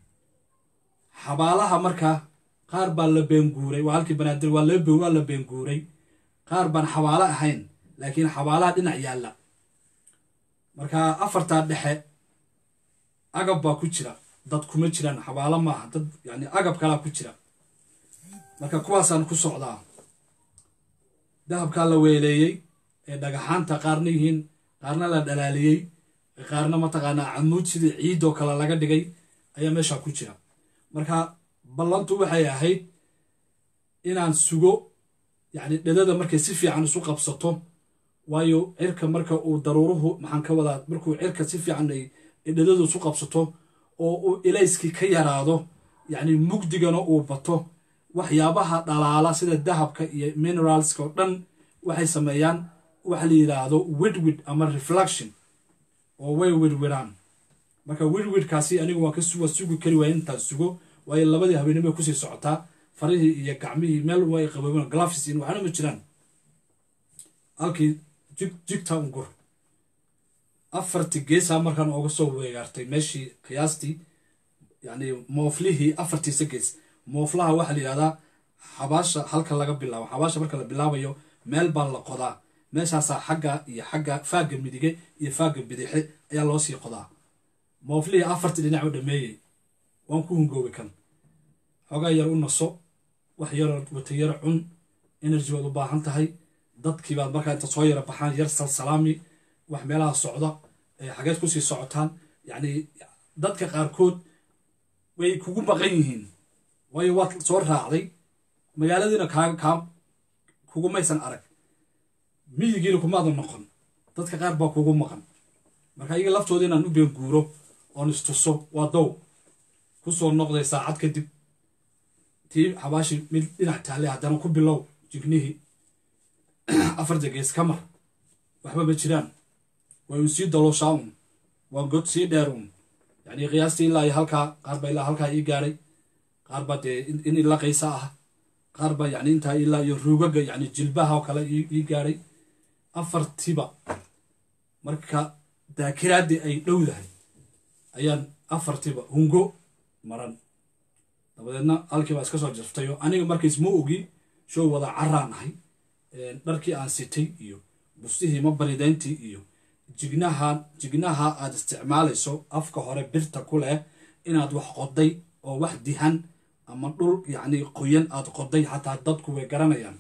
xabaalaha markaa qaar baa la beenguuray waa halkii banaadir waa la waa la beenguuray qaar baan xabaalo ahayn laakiin xabaalaha dhinac yaalla marka afartaa dhexe agab baa ku jira dad kuma jiraan xabaalo maaha dad yani agab kalaa ku jira marka kuwaasaan ku socdaa dahabkaa la weeleeyey ee dhagaxaanta qaarna yihiin qaarna la dhalaaliyey qaarna mataqaanaa camuud sidii ciidoo kale laga dhigay ayaa meeshaa ku jira marka ballantu waxay ahayd inaan sugo yacni dhedada markay si fiican isu qabsato waayo cirka marka uu daruuruhu maxaan ka wadaa markuu cirka si fiican ay dhedadu isu qabsato oo uu ilayskii ka yaraado yacni mugdigana uu bato waxyaabaha dhalaala sida dahabka iyo mineralska oo dhan waxay sameeyaan waxa la yidhaahdo widwid ama reflection oo way widwidaan marka widwidkaasi anigu waa ka waa sugi kari waaya intaan sugo waayo labadii habeenimo bay kusii socotaa farihii iyo gacmihii meel way qaboobeen glafis in waxna ma jiraan halkii jig jigta ungur afartii geesaa markaan ooga soo weegaartay meeshii qiyaastii yacni mooflihii afartiisa gees mooflaha waxaa la yidhahdaa xabaasha halka laga bilaabo xabaasha marka la bilaabayo meel baa la qodaa meeshaasaa xagga iyo xagga faagga midige iyo faagga bidixe ayaa loo sii qodaa mooflihii afartii dhinac u dhameeyey waan ku hungoobay kan xoogaa yar u naso wax yaroo wata yar cun energy waad u baahan tahay dadkii baad markaa inta soo yara baxaan yar salsalaami wax meelaha socda xageed kusii socotaan yacni dadka qaarkood way kugu baqan yihiin waayo waad soo raacday magaaladiina kaa kaa kugumaysan arag miyigiina kumaadan noqon dadka qaar baa kugu maqan marka iyaga laftooda inaan u beenguuro oon istuso waa dow ku soo noqday saacad kadib tii xabaashi mid dhinac taale haddana ku bilow jignihii afarta gees ka mar waxba ma jiraan way un sii dalooshaa un waa god sii dheer un yacni qiyaastii ilaa iyo halkaa qaar baa ilaa halkaa ii gaadhay qaar baa dee in ila qaysa ah qaar baa yacni intaa ilaa iyo ruugaga yacni jilbaha oo kale ii gaadhay afartiba marka daakiraaddii ay dhowdahay ayaan afartiba hungo maran dabadeedna halkii baa iska soo jartayo aniga markays ma ogi show wada caraan ahay dharkii aan sitay iyo bustihii ma baridayntii iyo jignaha jignaha aad isticmaalayso afka hore birta ku leh inaad wax qoday oo wax dihan ama dhul yacni qoyan aad qoday xataa dadku way garanayaan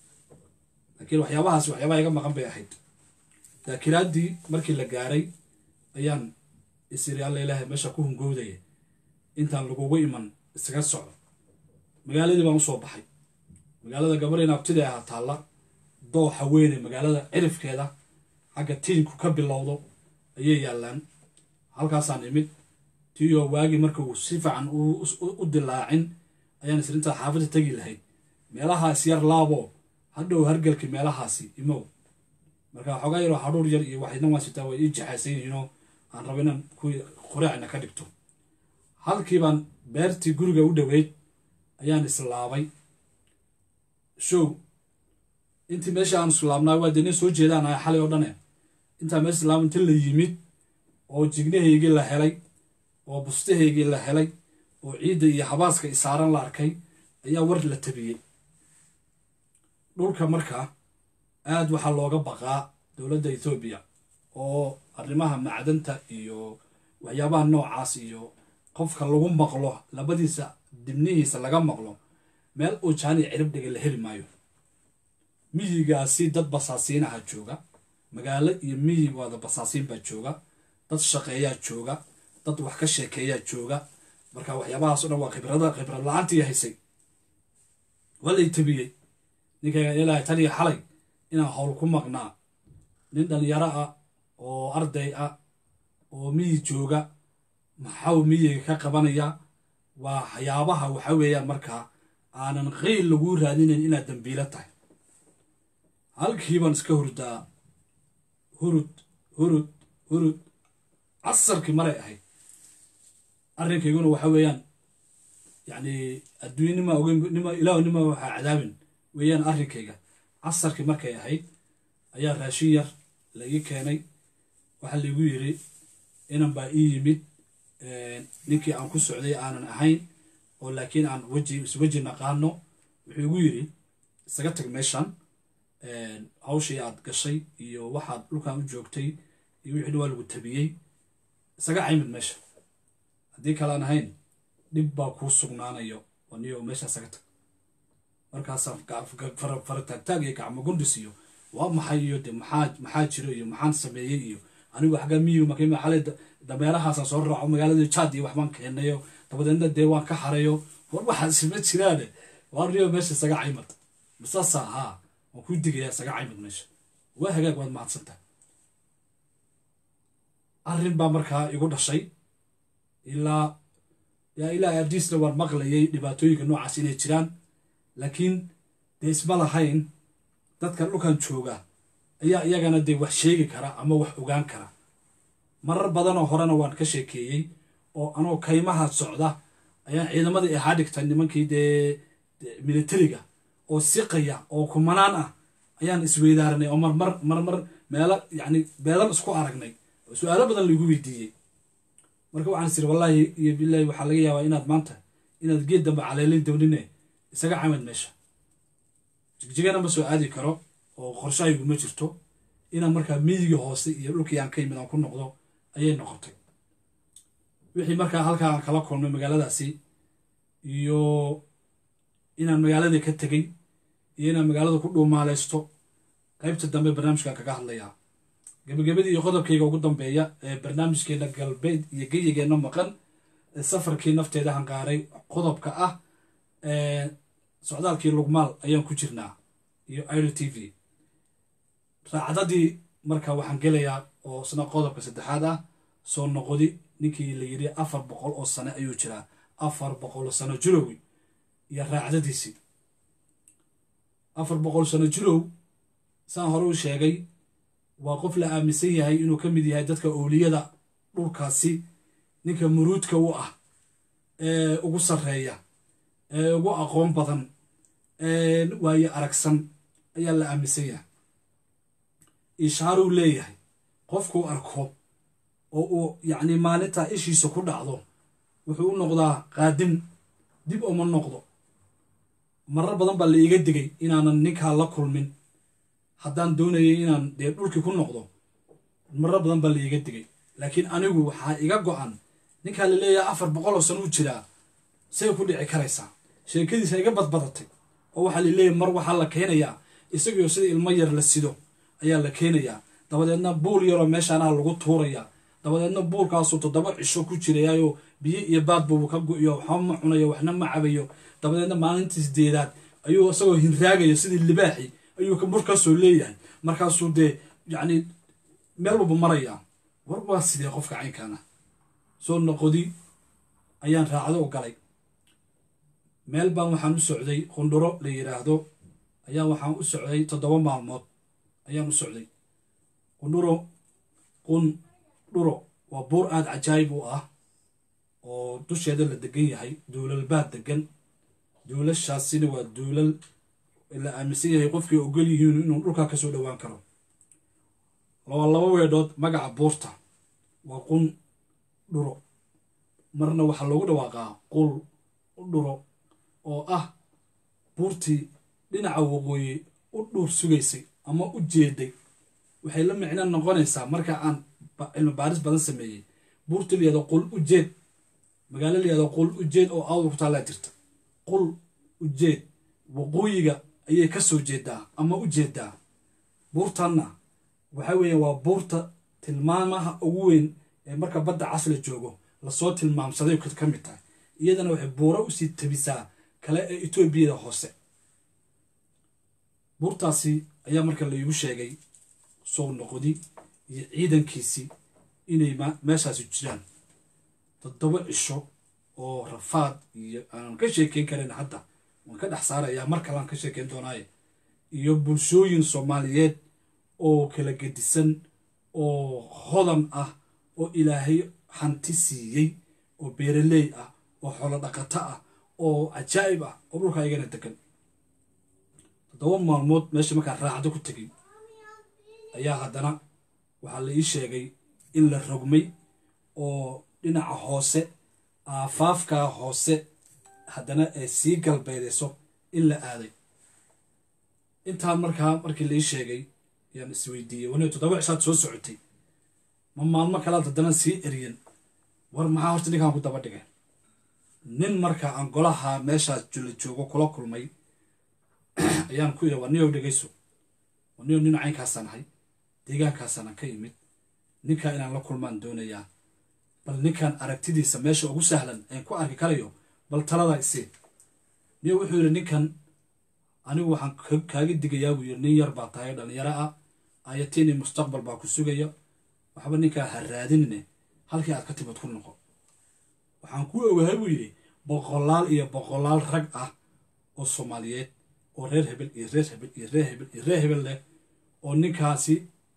laakiin waxyaabahaasi waxyaabaha iga maqan bay ahayd daakiraaddii markii la gaaray ayaan isiri alla ilaahay meesha ku hungowdaya intaan lagugu iman isaga socdo magaaladii baan usoo baxay magaalada gabarina abtida ahaa taalla dooxa weyne magaalada cirifkeeda xagga tiinku ka bilowdo ayay yaallaan halkaasaan imid tiiyoo waagii marka uu si fiican u dilaacin ayaan isri intaa xaafadda tegi lahayd meelahaas yar laabo hadhow hargelki meelahaasi imow marka xoogaa yaroo hadhuur yar iyo waxayna waan sitaa way ii jaxaysan yihiinoo aan rabo inaan kuwii quraacna ka dhigto halkii baan beertii guriga u dhoweyd ayaan islaabay show intii meesha aan islaabnaa waa dee soo jeedaan ahay xalay oo dhane intaa meesha islaaba inti la yimid oo jignahaygii la helay oo bustahaygii la helay oo ciidda iyo habaaska isaaran la arkay ayaa war la tabiyey dhulka markaa aad waxaa looga baqaa dowladda ethoobiya oo arrimaha macdanta iyo waxyaabaha noocaas iyo qofka lagu maqlo labadiisa dibnihiisa laga maqlo meel uu jaani cirib dhiga la heli maayo miyigaasi dad basaasiinaha jooga magaalo iyo miyi waada basaasiin baa jooga dad shaqeeyaa jooga dad wax ka sheekeeyaa jooga marka waxyaabahaas o dhan waa khibrada khibrad la-aantii haysay waa lay tabiyey ninkayga ilaahay tan iyo xalay inaan howl ku maqnaa nin dhalinyaro ah oo arday ah oo miyi jooga maxaw miyiga ka qabanaya waa waxyaabaha waxa weeyaan markaa aanan qeyl laguu raadinayn inaad dambiilo tahay halkii baan iska hurdaa hurud hurud hurud casarkii maray ahayd arrinkayguna waxa weeyaan yacni adduunnima ognima ilaah nima waxaa cadaabin weeyaan arrinkayga casarkii markay ahayd ayaa raashin yar la ii keenay waxaa laigu yiri inan baa ii yimid ninkii aan ku socday aanan ahayn oo laakiin aan weji isweji naqaano wuxuu igu yiri isaga tag meeshan hawshii aad gashay iyo waxaad dhulkan u joogtay iyo wixii dhan waa lagu tabiyey isaga caymid meesha haddii kalaan ahayn dhib baa kuu sugnaanayo oo niyo meesha isaga tag markaasaa farataagtaag iyo gacmo gundhis iyo waa maxay iyo de maxaa maxaa jiro iyo maxaan sameeyey iyo anigu xaggaa miyigu markay maxale dameerahaasaan soo raaco magaalada jaad iyo waxbaan keenayo dabadeedna dee waan ka harayo war waxaas ma jiraane waa niyo meesha isaga caymad masaasa haa waan kuu digayaa isaga caymad meesha waa hagaag waad mahadsantahay arrin baa markaa igu dhashay ilaa yaa ilaa ardiisna waan maqlayay dhibaatooyinka noocaas inay jiraan laakiin dee isma lahayn dadka dhulkan jooga ayaa iyagana dee wax sheegi kara ama wax ogaan kara marar badanoo horena waan ka sheekeeyey oo anoo kaymaha socda ayaan ciidamadii ahaa dhigtay nimankii dee militariga oo siqaya oo kumanaan ah ayaan isweydaaranay oo marmar marmar meelo yacni beelan isku aragnay oo su-aalo badan laigu weydiiyey marka waxaan isiri wallaahi iyo bilaahi waxaa laga yaabaa inaad maanta inaad geed dambe caleelin downine isaga camad meesha jigjigana ma soo aadi karo oo qorshahaygu ma jirto inaan markaa miyiga hoose iyo dhulkii aan ka yimid aan ku noqdo ayay noqotay wixii markaa halkaa aan kala kulmay magaaladaasi iyo inaan magaaladii ka tegey iyo inaan magaalada ku dhuumaaleysto qaybta dambe barnaamijkan kaga hadlayaa gebagabadii iyo qodobkayga ugu dambeeya ee barnaamijkeena galbeed iyo geyigeenna maqan ee safarkii nafteeda hangaaray qodobka ah socdaalkii lugmaal ayaan ku jirnaa iyo iro t v raacdadii marka waxaan gelayaa oo isna qodobka saddexaad ah soo noqodi ninkii la yidhi afar boqol oo sane ayuu jiraa afar boqol sano jirowi iyo raacdadiisii afar boqol sano jirow saan hore u sheegay waa qof la aaminsan yahay inuu ka mid yahay dadka owliyada dhulkaasi ninka muruudka u ah ee ugu sarreeya ee ugu aqoon badan ee waaye aragsan ayaa la aaminsan yahay ishaaruu leeyahay qofkuu arko oo uu yacni maalintaa ishiisa ku dhacdo wuxuu u noqdaa qaadim dib uma noqdo marar badan baa la iiga digay inaanan ninkaa la kulmin haddaan doonayay inaan dee dhulkii ku noqdo marar badan baa la iiga digay laakiin anigu waxaa iga go-an ninkaa la leeyahay afar boqoloo sano u jiraa say ku dhici karaysaa sheekadiisa iga badbadatay oo waxaa la leeyahay mar waxaa la keenayaa isagoo sida ilmo yar la sido ayaa la keenayaa dabadeedna buul yaroo meeshaanaha lagu tuurayaa dabadeedna buulkaasuu toddoba cisho ku jirayaayo biyo iyo baadbubu ka go-iyo waxba ma cunayo waxna ma cabayo dabadeedna maalintiis deedaad ayuu isagoo hinraagayo sidii libaaxi ayuu markaasoo leeyahay markaasuu dee yacni meel walba marayaa war waa sidee qofka caynkaana soo noqodi ayaan raacdo u galay meel baan waxaan u socday qundhuro la yidhaahdo ayaa waxaan u socday toddoba maalmood ayaan u socday qundhuro qun dhuro waa buur aada cajaayib u ah oo dusheeda la degan yahay duulal baa degan duulashaasina waa duulal la aaminsan yahay qofkii ogol yihiin inuu dhulkaa kasoo dhowaan karo waa laba weedhood magaca buurta waa qun dhuro marna waxaa loogu dhawaaqaa qul dhuro oo ah buurtii dhinaca waqooyi u dhuur sugaysay ama u jeeday waxay la micno noqonaysaa marka aan cilmi baaris badan sameeyey buurta layihahdo qul ujeed magaalo layihahdo qul ujeed oo awda ku taallaa jirta qul ujeed waqooyiga ayay ka soo jeedaa ama u jeedaa buurtanna waxa weeye waa buurta tilmaamaha ugu weyn ee marka badda casla joogo lasoo tilmaamsaday ka mid tahay iyadana waxay buuro usii tabisaa kale ee etoobiyada hoose buurtaasi ayaa marka laigu sheegay soo noqodi iyo ciidankiisii inay meeshaasi jiraan toddoba cisho oo rafaad iyo aanan ka sheekeyn karin hadda waan ka dhex saarayaa mar kalean ka sheekeyn doonaaye iyo bulshooyin soomaaliyeed oo kala gedisan oo hodan ah oo ilaahay hanti siiyey oo beeraley ah oo xoolo dhaqato ah oo cajaa'ib ah oo dhulka ayagana degan toddoba maalmood meesha markaa raacdo ku tegay ayaa haddana waxaa la ii sheegay in la rogmay oo dhinaca hoose aafaafkaa hoose haddana ay sii galbeedayso in la aaday intaan markaa markii la ii sheegay ayaan isweydiiyey wana toddoba cishaad soo socotay ma maalmo kalaad haddana sii eriyan war maxaa horta ninkaan ku daba dhigay nin marka aan golaha meeshaas jula joogo kula kulmay ayaan ku yidhi waa niyow dhegayso waa niyow nin caynkaasaan ahay deegaankaasaan ka imid ninkaa inaan la kulmaan doonayaa bal ninkan aragtidiisa meesha ugu sahlan aan ku arki karayo bal taladaa isii niyo wuxuu yidhi ninkan anigu waxaan kaaga digayaa buu yidhi nin yar baa tahay dhallinyaro ah ayatiini mustaqbal baa ku sugaya waxba ninkaa ha raadinine halkii aad ka timid ku noqo waxaan ku ogahay buu yidhi boqolaal iyo boqolaal rag ah oo soomaaliyeed oo reer hebel iyo reer hebel iyo reer hebel iyo reer hebel leh oo ninkaasi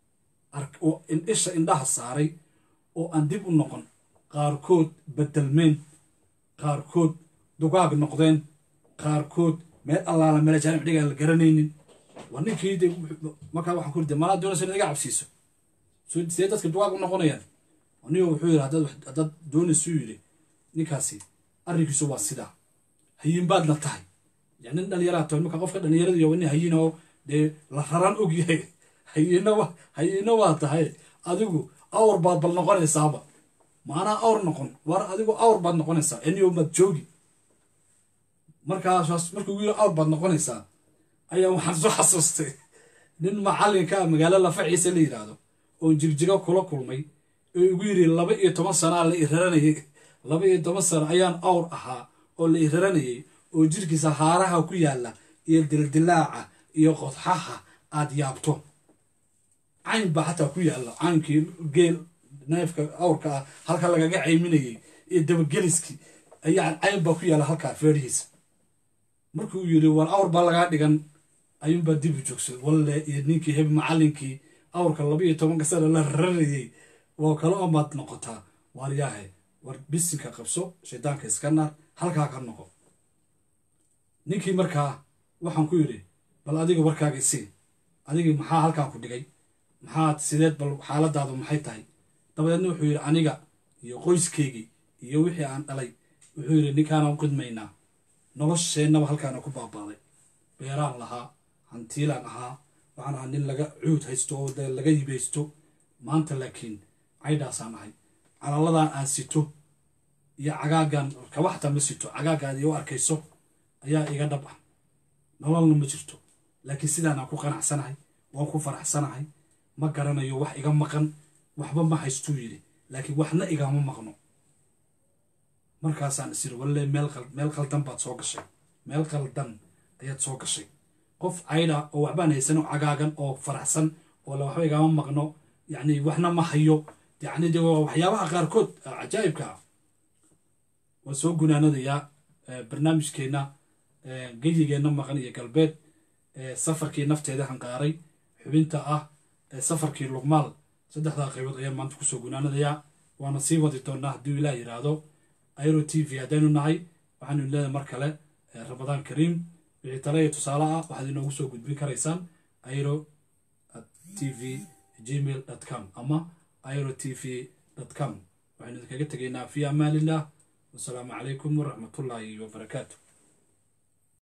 isha indhaha saaray oo aan dib u noqon qaarkood bedelmeen qaarkood dugaag noqdeen qaarkood meel allaala meel jaanib dhigaan la garanaynin waa ninkii de markaa waxaan ku rida malaa doonaysa in iga cabsiiso see dadka dugaag u noqonayaan anigo wuxuu yidhi haddaad doonaysuu yidhi ninkaasi arrinkiisu waa sidaa hayin baadna tahay yani nin dhallinyaraa tahay marka qofka dhallinyarada iyo nin hayin oo dee la raraan og yahay hayina wa hayina waa tahay adigu awr baad bal noqonaysaaba maanaa awr noqon war adigu awr baad noqonaysaa eniyo maad joogi markaas markuu yiri awr baad noqonaysaa ayaa waxaan soo xasuustay nin macallinka ah magaalo lafaciisa la yidhaahdo oo jigjigo kula kulmay oo igu yidhi laba iyo toban sanaa la iraranayay laba iyo toban sano ayaan awr ahaa oo la iraranayay oo jirkiisa haaraha ku yaalla iyo dildilaaca iyo qodxaha aad yaabto cayn baa xataa ku yaalla caynkii geel neefka awrka ah halka lagaga cayminayay iyo dabageliskii ayaa cayn baa ku yaalla halkaa feedhihiisa markuu yidhi war awr baa lagaa dhigan ayuunbaa dib u joogsaday walle iyo ninkii heb macallinkii awrka laba iyo tobanka sana la rarayay waa kala amaad noqotaa waar yaahe war bisinka qabso shaydaanka iska naar halkaa ka noqo ninkii markaa waxaan ku yidhi bal adiga warkaaga isii adigii maxaa halkaa ku dhigay maxaad sideed bal xaaladaadu maxay tahay dabadeedna wuxuu yidhi aniga iyo qoyskeygii iyo wixii aan dhalay wuxuu yidhi ninkaanaan qidmaynaa nolosheennaba halkaana ku baabaaday beeraan lahaa hantiilaan ahaa waxaan ahaa nin laga cuud haysto oo de laga yibaysto maanta laakiin caydhaasaan ahay calaladaan aan sito iyo cagaagan kaba xataa ma sito cagaagaad iyo arkayso ayaa iga dhab ah nololna ma jirto laakiin sidaanaan ku qanacsanahay waan ku faraxsanahay ma garanayo wax iga maqan waxba ma haystuu yidhi laakiin waxna igama maqno markaasaan isiri walle meel qaldan baad soo gashay meel qaldan ayaad soo gashay qof caydha oo waxbaan haysano cagaagan oo faraxsan oo la waxba igama maqno yacni waxna ma hayo yacni de waxyaabaha qaarkood cajaa'ibka ah waan soo gunaanadayaa barnaamijkeenna geyigeenna maqan iyo galbeed safarkii nafteeda hanqaaray xubinta ah safarkii lugmaal saddexdaa qaybood ayaan maanta kusoo gunaanadayaa waana sii wadi doonaa hadduu ilaah yidhaahdo airo t v haddaynu nahay waxaanu leedahay mar kale ramadaan kariim wixii tale iyo tusaale ah waxaad inoogu soo gudbin karaysaan airo t v gmail com ama airo t v com waxaynu idinkaga tegaynaa fi amaanillah wasalaamu calaykum waraxmatullaahi wabarakaatu